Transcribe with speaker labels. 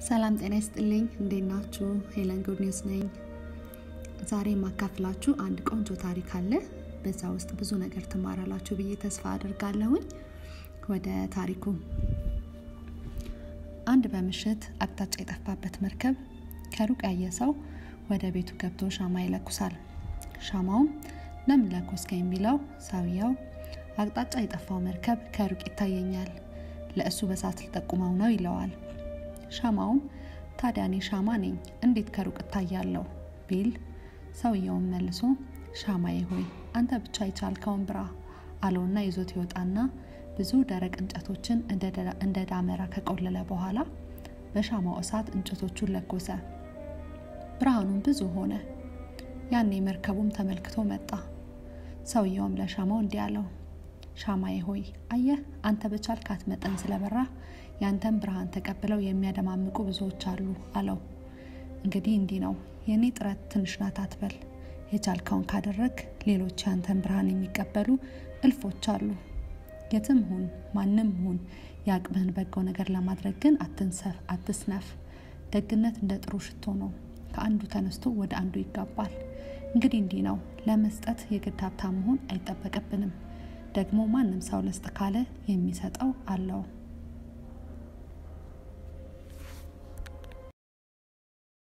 Speaker 1: ሰላም ጤና ይስጥልኝ። እንዴት ናችሁ? ሄለን ጉድ ኒውስ ነኝ። ዛሬ የማካፍላችሁ አንድ ቆንጆ ታሪክ አለ። በዛ ውስጥ ብዙ ነገር ትማራላችሁ ብዬ ተስፋ አድርጋለሁኝ። ወደ ታሪኩ። አንድ በምሽት አቅጣጫ የጠፋበት መርከብ ከሩቅ ያየ ሰው ወደ ቤቱ ገብቶ ሻማ ይለኩሳል። ሻማውም ለምን ለኮስከኝ ቢለው ሰውየው አቅጣጫ የጠፋው መርከብ ከሩቅ ይታየኛል፣ ለእሱ በሳት ልጠቁመው ነው ይለዋል። ሻማውም ታዲያ እኔ ሻማ ነኝ እንዴት ከሩቅ እታያለሁ ቢል ሰውየውን መልሶ ሻማዬ ሆይ አንተ ብቻ የቻልከውን ብራ አለውና ይዞት ይወጣና ብዙ ደረቅ እንጨቶችን እንደ ዳመራ ከቆለለ በኋላ በሻማው እሳት እንጨቶቹን ለኮሰ። ብርሃኑም ብዙ ሆነ። ያኔ መርከቡም ተመልክቶ መጣ። ሰውየውም ለሻማው እንዲህ አለው፣ ሻማዬ ሆይ አየህ፣ አንተ በቻልካት መጠን ስለበራ ያንተን ብርሃን ተቀብለው የሚያደማምቁ ብዙዎች አሉ አለው። እንግዲህ እንዲህ ነው የእኔ ጥረት ትንሽ ናት አትበል። የቻልከውን ካደረግ ሌሎች ያንተን ብርሃን የሚቀበሉ እልፎች አሉ። የትም ሁን ማንም ሁን የአቅምህን በጎ ነገር ለማድረግ ግን አትንሰፍ፣ አትስነፍ። ደግነት እንደ ጥሩ ሽቶ ነው፣ ከአንዱ ተነስቶ ወደ አንዱ ይጋባል። እንግዲህ እንዲህ ነው ለመስጠት የግድ ሀብታም መሆን አይጠበቅብንም። ደግሞ ማንም ሰው ልስጥ ካለ የሚሰጠው አለው።